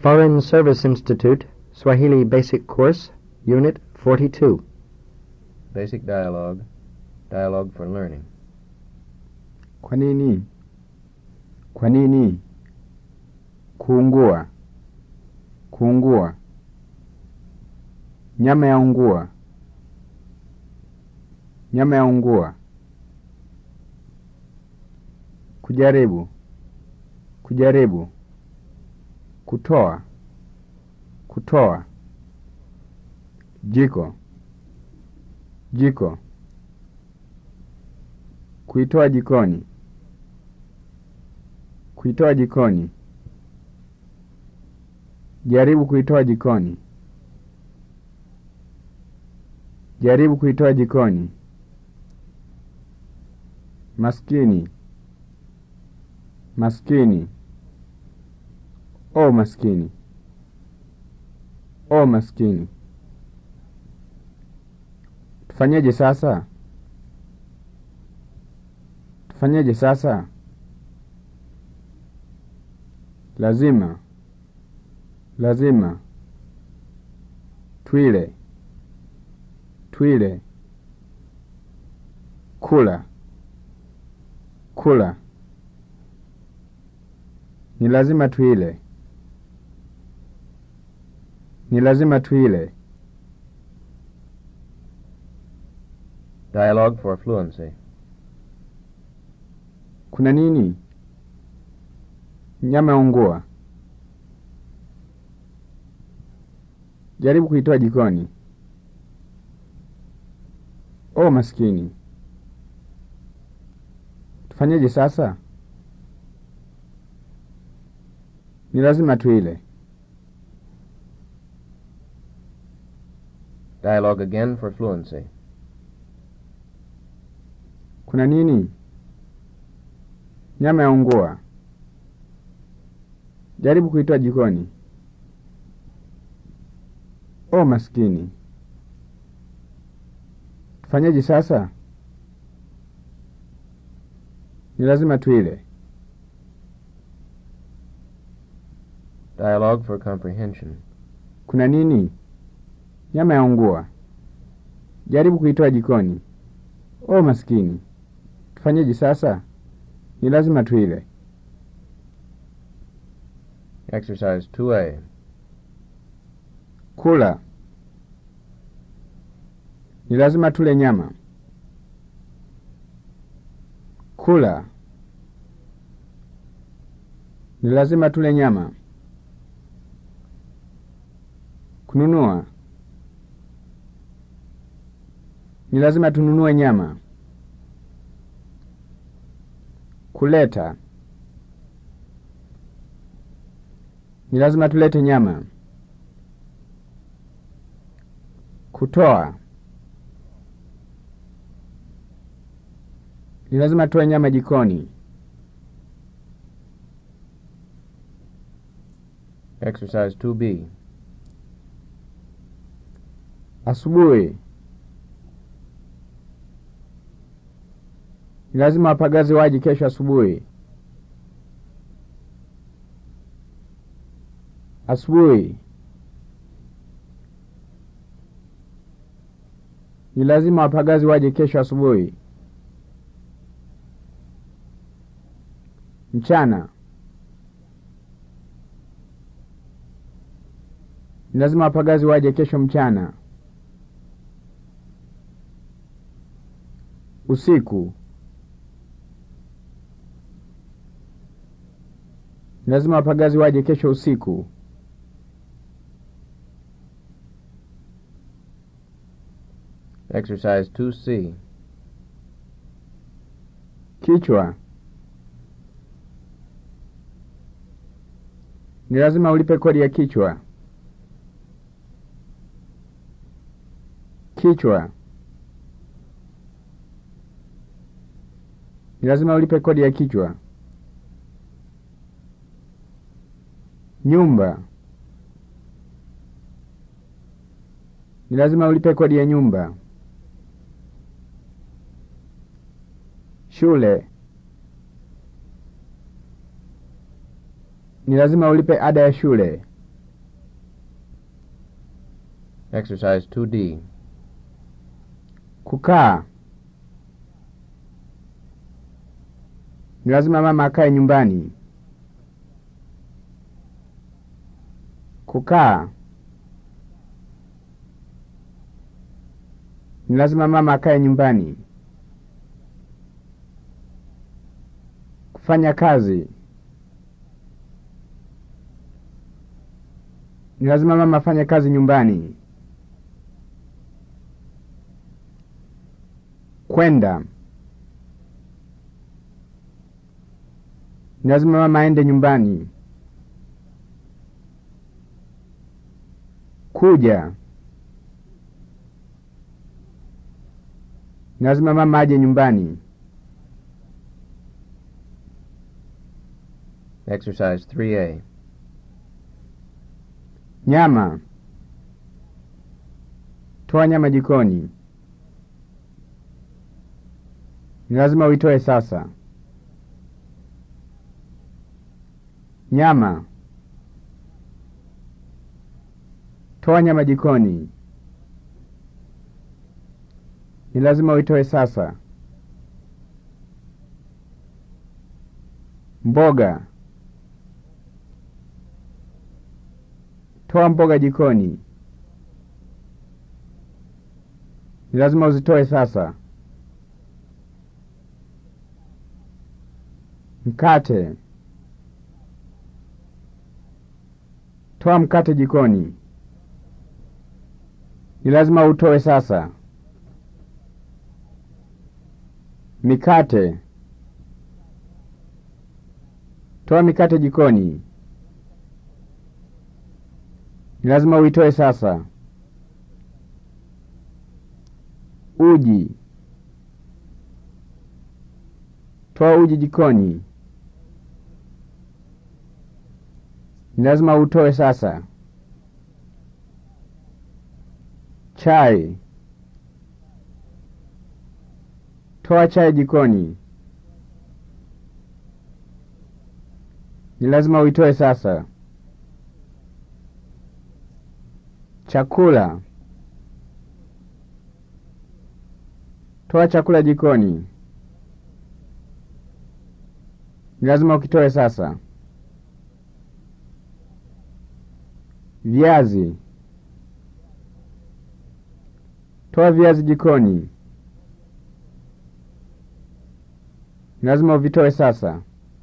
Foreign Service Institute, Swahili Basic Course, Unit 42. Basic dialogue. Dialogue for learning. Kwa nini? Kwa nini? Kuungua. Kuungua. Nyama ya ungua. Nyama ya ungua. Kujaribu. Kujaribu. Kutoa. Kutoa. Jiko. Jiko. Kuitoa jikoni. Kuitoa jikoni. Jaribu kuitoa jikoni. Jaribu kuitoa jikoni. Maskini. Maskini. O maskini. O maskini. Tufanyeje sasa? Tufanyeje sasa? Lazima. Lazima. Twile. Twile. Kula. Kula. Ni lazima tuile. Ni lazima tuile. Dialogue for fluency. Kuna nini? Nyama ya ungua. Jaribu kuitoa jikoni. O maskini. Tufanyeje sasa? Ni lazima tuile. Dialogue again for fluency. Kuna nini? Nyama ya ungua. Jaribu kuitoa jikoni. O maskini. Tufanyeje sasa? Ni lazima tuile. Dialogue for comprehension. Kuna nini? Nyama ya ungua. Jaribu kuitoa jikoni. O maskini. Tufanyeje sasa? Ni lazima tuile. Exercise 2A. Kula. Ni lazima tule nyama. Kula. Ni lazima tule nyama. Kununua. Ni lazima tununue nyama. Kuleta. Ni lazima tulete nyama. Kutoa. Ni lazima tuwe nyama jikoni. Exercise 2B. Asubuhi. Ni lazima wapagazi waje kesho asubuhi. Asubuhi. Ni lazima wapagazi waje kesho asubuhi. Mchana. Ni lazima wapagazi waje kesho mchana. Usiku. Ni lazima wapagazi waje kesho usiku. Exercise 2C. Kichwa. Ni lazima ulipe kodi ya kichwa. Kichwa. Ni lazima ulipe kodi ya kichwa. Nyumba. Ni lazima ulipe kodi ya nyumba. Shule. Ni lazima ulipe ada ya shule. Exercise 2D. Kukaa. Ni lazima mama akae nyumbani. Kukaa. Ni lazima mama akae nyumbani. Kufanya kazi. Ni lazima mama afanye kazi nyumbani. Kwenda. Ni lazima mama aende nyumbani. Kuja. Ni lazima mama aje nyumbani. Exercise 3A. Nyama. Toa nyama jikoni. Ni lazima uitoe sasa. Nyama. Toa nyama jikoni. Ni lazima uitoe sasa. Mboga. Toa mboga jikoni. Ni lazima uzitoe sasa. Mkate. Toa mkate jikoni. Ni lazima utoe sasa. Mikate. Toa mikate jikoni. Ni lazima uitoe sasa. Uji. Toa uji jikoni. Ni lazima utoe sasa. Chai. Toa chai jikoni. Ni lazima uitoe sasa. Chakula. Toa chakula jikoni. Ni lazima ukitoe sasa. Viazi. Toa viazi jikoni. Ni lazima uvitoe sasa.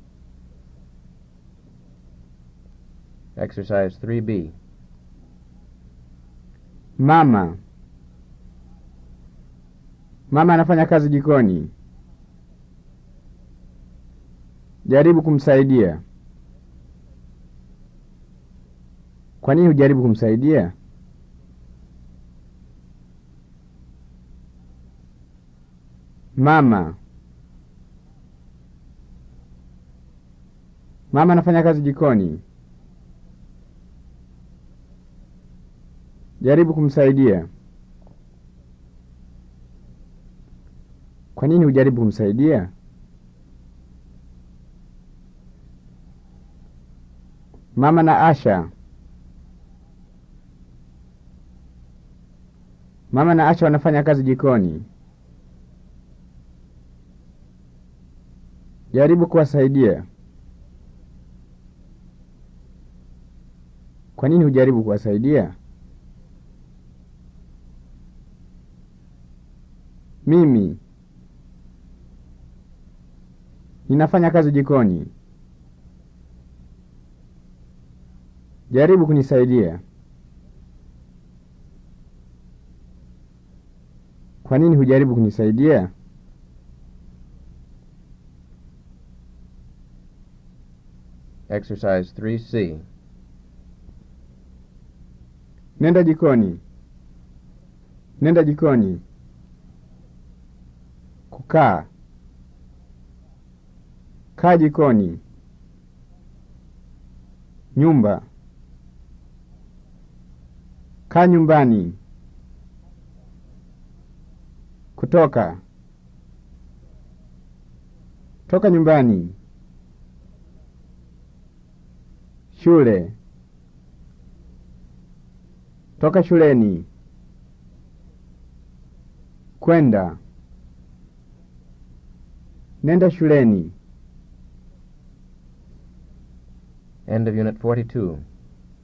Exercise 3B. Mama. Mama anafanya kazi jikoni. Jaribu kumsaidia. Kwa nini hujaribu kumsaidia? Mama. Mama anafanya kazi jikoni. Jaribu kumsaidia. Kwa nini hujaribu kumsaidia? Mama na Asha. Mama na Asha wanafanya kazi jikoni. Jaribu kuwasaidia. Kwa nini hujaribu kuwasaidia? Mimi ninafanya kazi jikoni. Jaribu kunisaidia. Kwa nini hujaribu kunisaidia? Exercise 3C. Nenda jikoni. Nenda jikoni. Kukaa. Kaa jikoni. Nyumba. Kaa nyumbani. Kutoka. Toka nyumbani. Shule. Toka shuleni. Kwenda. Nenda shuleni. End of Unit 42.